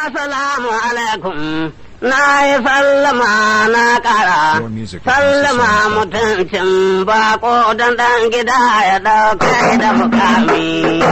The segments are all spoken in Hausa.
Assalamu alaikum. Na yi sallama na ƙara, More music at sallama MusicSongs.com. mutuncin bako don ɗan gida ya ɗauka da mukami.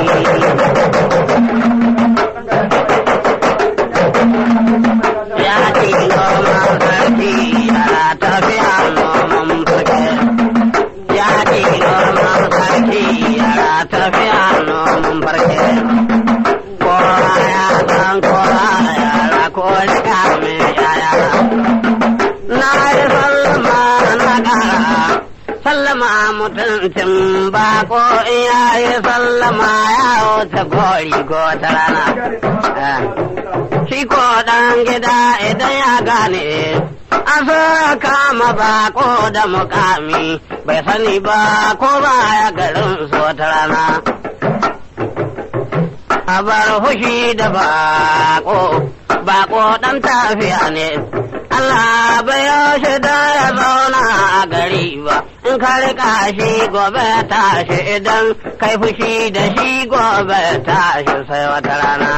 Ya ce noman sarki yana tafiya noman fage. Ya ce noman sarki yana tafiya noman farke. Kowa ya san kowa yara ko shiga mai yaya. Na yi sallama na ƙara, sallama mutuncin bako in ya yi sallama ya wuce gori ko ta rana. Eh. Shi ko ɗan gida idan ya gane, an so kama bako da mukami, bai sani ba ko ba ya garin so ta rana. A bar fushi da bako, bako ɗan tafiya ne. Allah bai yaushe da ya zauna a gari ba, in ka riƙa shi gobe tashi idan kai fushi da shi gobe tashi sai wata rana.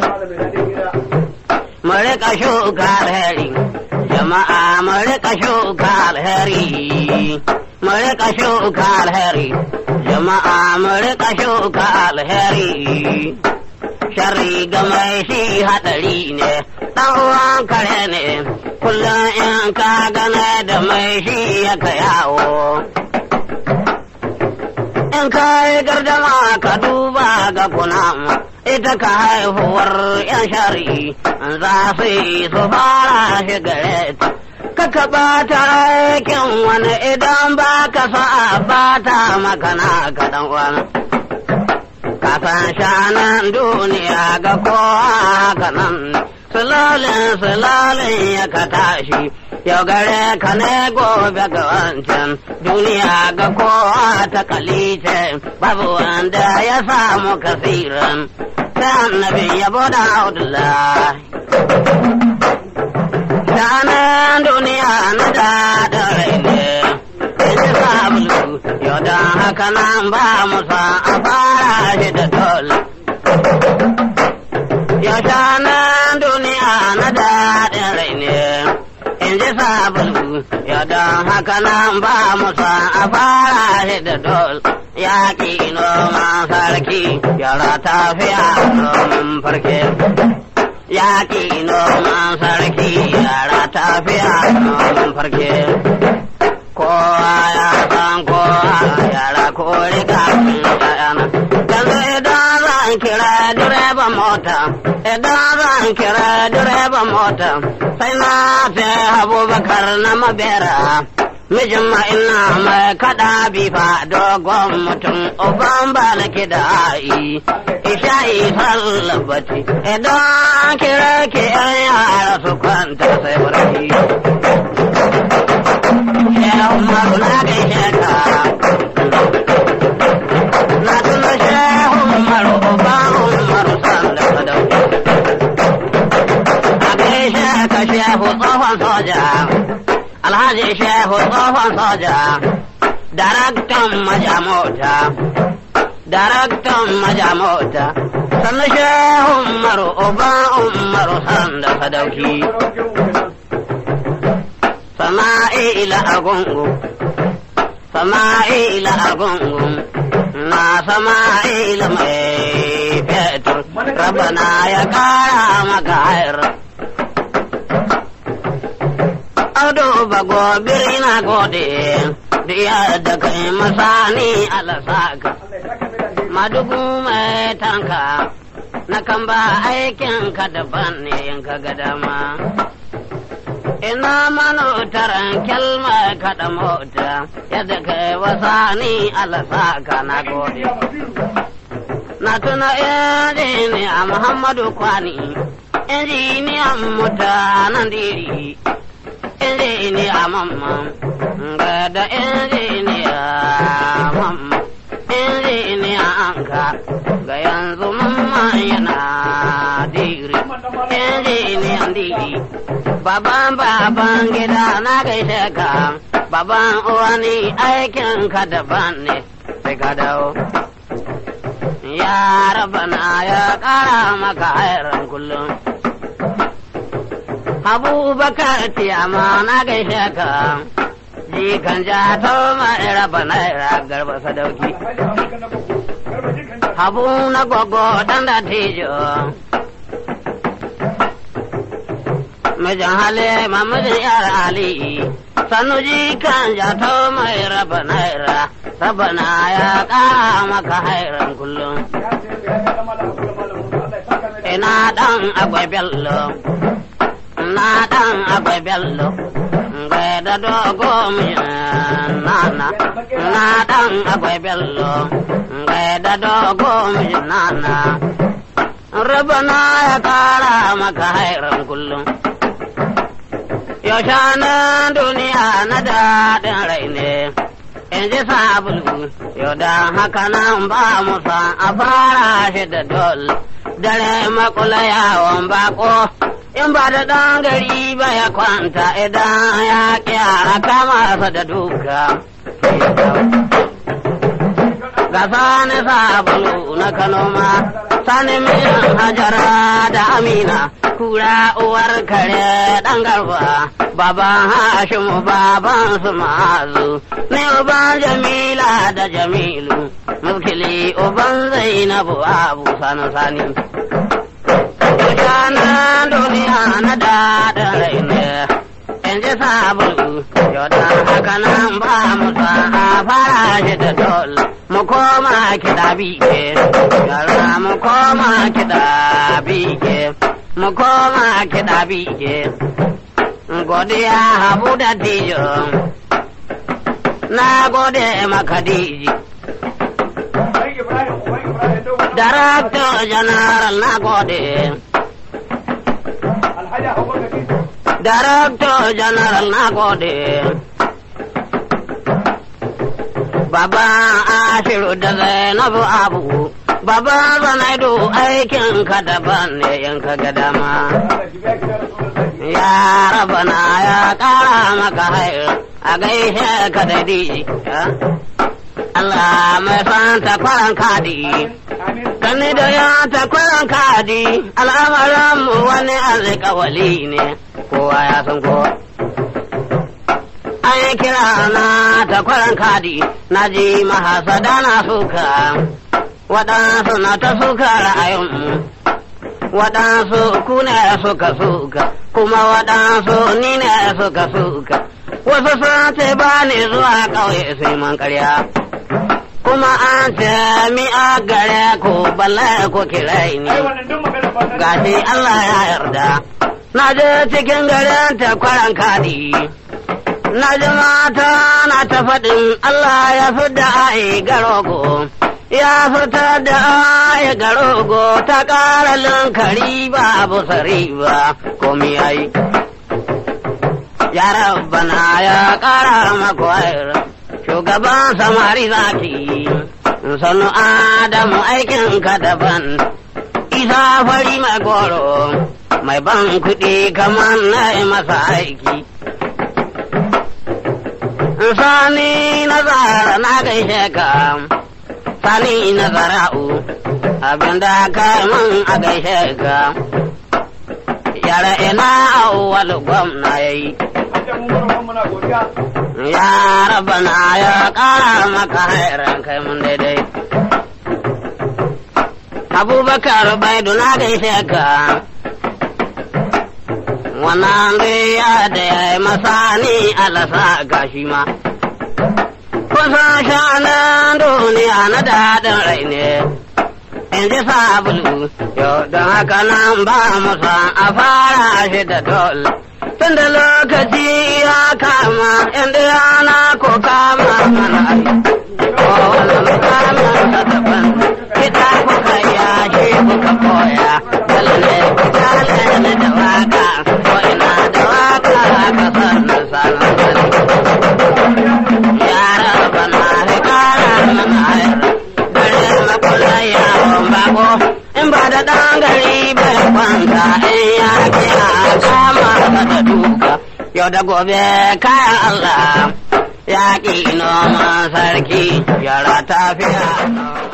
Mu riƙa shuka alheri, jama'a mu riƙa shuka alheri, mu riƙa shuka alheri, jama'a mu riƙa shuka alheri. Sharri ga mai shi haɗari ne, ɗan uwan kare ne, kullum in ka gane da mai shi yaka yawo. In ka yi gardama ka duba ga kunama, ita ka haihuwar ‘yan shari za su yi su fara shi gare ta. Kaka ɓata aikin wani idan ba ka sa bata makana ka ɗan wani. Kasan shanan duniya ga kowa haka nan, sulalin sulalin ya ka tashi, yau gare ka ne gobe ga wancan, duniya ga kowa ta kalice, babu wanda ya samu kasiran, sai annabin yabo da Abdullahi. Shanan duniya na daɗin rai ne, in ji sabulu, yau don haka nan ba mu sa a fara shi da dole. Yau shanan duniya na daɗin rai ne, in ji sabulu, yau don haka nan ba mu sa a fara shi da dole. Yaƙi noman sarki, yara tafiya noman farke. yaƙi noman sarki yara tafiya noman farke. Kowa ya san kowa yara ko riga yana. Yanzu idan zan kira direban mota, idan zan kira direban mota, sai na ce abubakar na mabera. Mijin ma ina mai kaɗa bifa dogon mutum uban ba na kida'i. Isha'i sallabaci idan kira ke yan yara su kwanta sai barci. Shehu Umaru na gaishe ka. Na tuna Shehu Umaru uba Umaru sanda sadauki. A gaishe ka Shehu tsohon soja. Alhaji Shehu tsohon soja. Daraktan maja mota. daraktan maja mota sannu shehu umaru uba umaru sanda sadauki sama'ila agungu sama'ila agungu na sama'ila mai fetur rabana ya kara maka hayar Audu bago birina gode, diya da kai masani alasaka. madugu mai tanka na kan ba aikin ka daban ne in ka ga dama ina manotaran kyalma kaɗa mota yadda kai wasa ni alasa ka na gode na tuna injiniya muhammadu kwani injiniyan mutanen diri injiniya mamman ga da injiniya mamman injiniya anka ga yanzu mamman yana diri injiniyan diri baban baban gida na gaishe ka baban uwani aikin ka daban ne sai ka dawo ya rabana ya kara maka hairan kullum abubakar tiyama na gaishe ka jikan ja to mai raba naira garba sadauki habu na gogo dan da tijo mijin hali mamajin yar ali sanu jikan ja to mai raba naira rabana ya kara maka hairan kullum ina dan agwai bello na dan agwai bello gai da dogo nana na dan agwai bello gai da dogo nana rabana ya kara maka hairan kullum yaushe nan duniya na daɗin rai ne in ji sabulu yau da haka nan ba musa a fara shi da dol dare makula yawon bako in ba da ɗan gari ba ya kwanta idan ya ƙiya kama sa da duka ga sani sabulu na kanoma sani miyan hajara da amina kura uwar kare ɗan garba baban hashimu baban su ma'azu ne uban jamila da jamilu mulkili uban zainabu abu sani sani Shanan duniya na daɗin rai ne, in ji sabulu, yau da haka nan ba mu a fara shi da dol, mu koma kiɗa bike, yara mu koma kiɗa bike, mu koma kiɗa bike. Godiya habu da tijo, na gode maka diji. Director General na gode. Director General na gode. Baba Ashiru da Zainabu Abu. Baba Zanaidu aikin ka daban ne in ka ga dama. Ya rabana ya kara maka hair a gaishe ka da diji. Allah mai fanta kwaran kadi. Kani da ya ta kwaran kadi, al'amaran mu wani alƙawali ne, kowa ya san kowa. An yi kira na ta kwaran kadi, na ji mahasada na suka, waɗansu na ta suka ra'ayinmu. Waɗansu ku ne suka suka, kuma waɗansu ni ne suka suka. Wasu sun ce ba ni zuwa ƙauye sai man ƙarya. kuma an ce mi a gare ku balle ku kirai ni gashi Allah ya yarda na je cikin garin ta kwaran kadi na ji mata na ta faɗin Allah ya fi da ai garogo ya fitar da ai garogo ta ƙara linkari ba abu sari ba komi ai ya rabbana ya ƙara makwayar shugaban samari zaki sanu adamu aikin ka daban isa fari mai goro mai ban kuɗi kamar na masa aiki sani na zara na gaishe ka sani na zara'u abinda ka min a gaishe ka yara ina awwal gwamna yayi Ya rabana ya ƙara maka hairan kai mun daidai. Abubakar Baidu na gaishe ka. Wannan ya da ya yi masani alasa gashi ma. Kusan shanan duniya na daɗin rai ne. In ji sabulu, yau don haka nan ba musa a fara shi da dole. tun da lokaci ya kama inda yana ko kama mana ai kowane mutanen ta daban kita kuka yashi kuka koya lalle ku kale ni da waka ko ina da waka ka sannan sanan sani yara bana da kara mana hayar gare makula yawon bako in ba da ɗan gari bai kwanta in ya kiya kama da duka yau da gobe kayan Allah ya ƙi noman sarki yara tafiya.